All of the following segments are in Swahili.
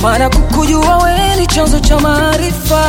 maana kukujua wewe ni chanzo cha maarifa.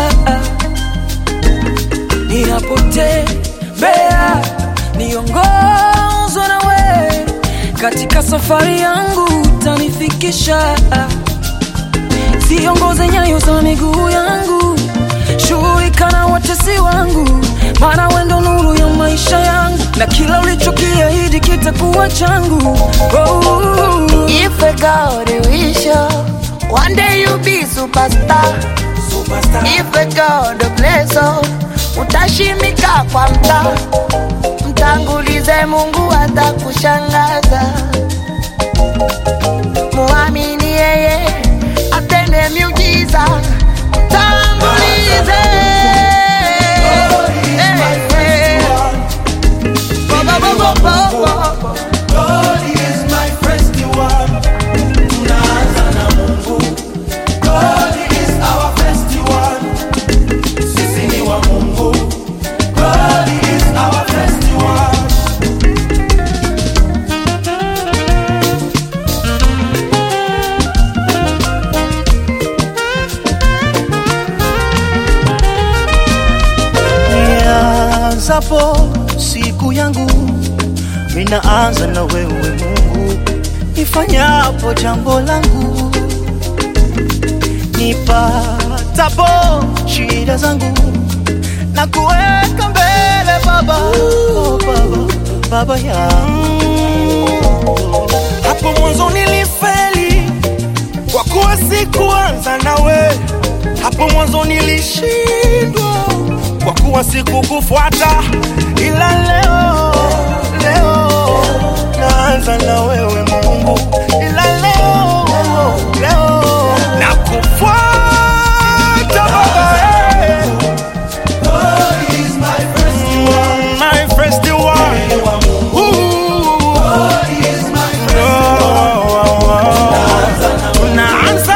Ninapotembea niongozwe na wewe, katika safari yangu utanifikisha. Siongoze nyayo za miguu yangu, shughulika na watesi wangu, maana wewe ndo nuru ya maisha yangu, na kila ulichokiahidi kitakuwa changu. Oh. If a God wish you, one day you be superstar. If a God bless you, utashimika kwa mtaa. Mtangulize Mungu atakushangaza. Muamini yeye atende miujiza. Mtangulize. Eh, eh. Bo, bo, bo, bo, bo, bo. God is my festival. Tunaanza na Mungu. God is our festival. Sisi ni wa Mungu. God is our festival. Nianzapo siku yangu, minaanza na wewe Mungu. Nifanyapo jambo langu, nipatapo shida zangu, na kuweka mbele Baba, oh, Baba, Baba yangu. Hapo mwanzo nilifeli kwa kuwa sikuanza nawe. Hapo mwanzo nilishindwa kwa kuwa sikukufuata, ila leo leo naanza na wewe Mungu, ila leo leo nakufuata Baba. eh. Mm, my festival. Ooh. Tunaanza.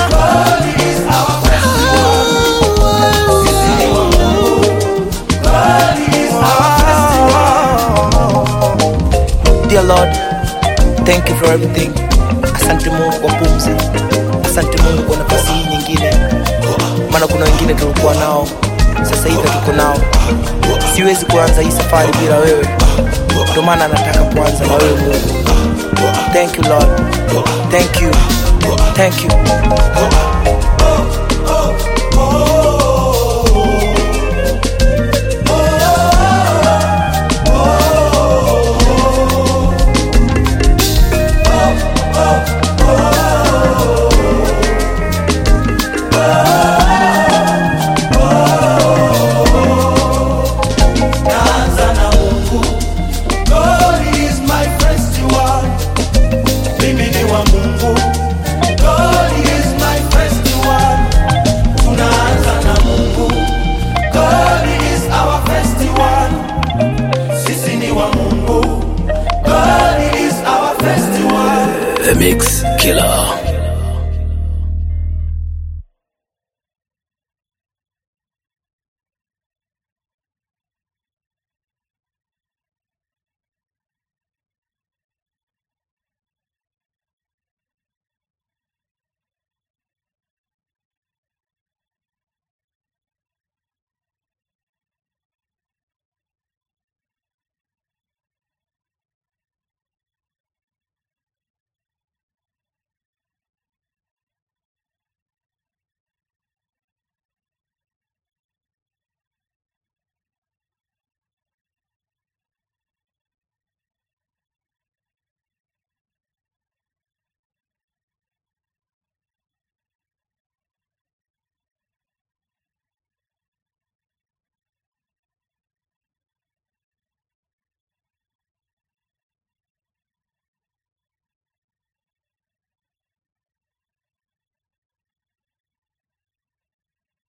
Dear Lord, thank you for everything. Asante Mungu kwa pumzi, asante Mungu kwa nafasi hii nyingine, maana kuna wengine tulikuwa nao, sasa hivi tuko nao. Siwezi kuanza hii safari bila wewe, ndio maana nataka kuanza na wewe Mungu. Thank you Lord, thank you, thank you.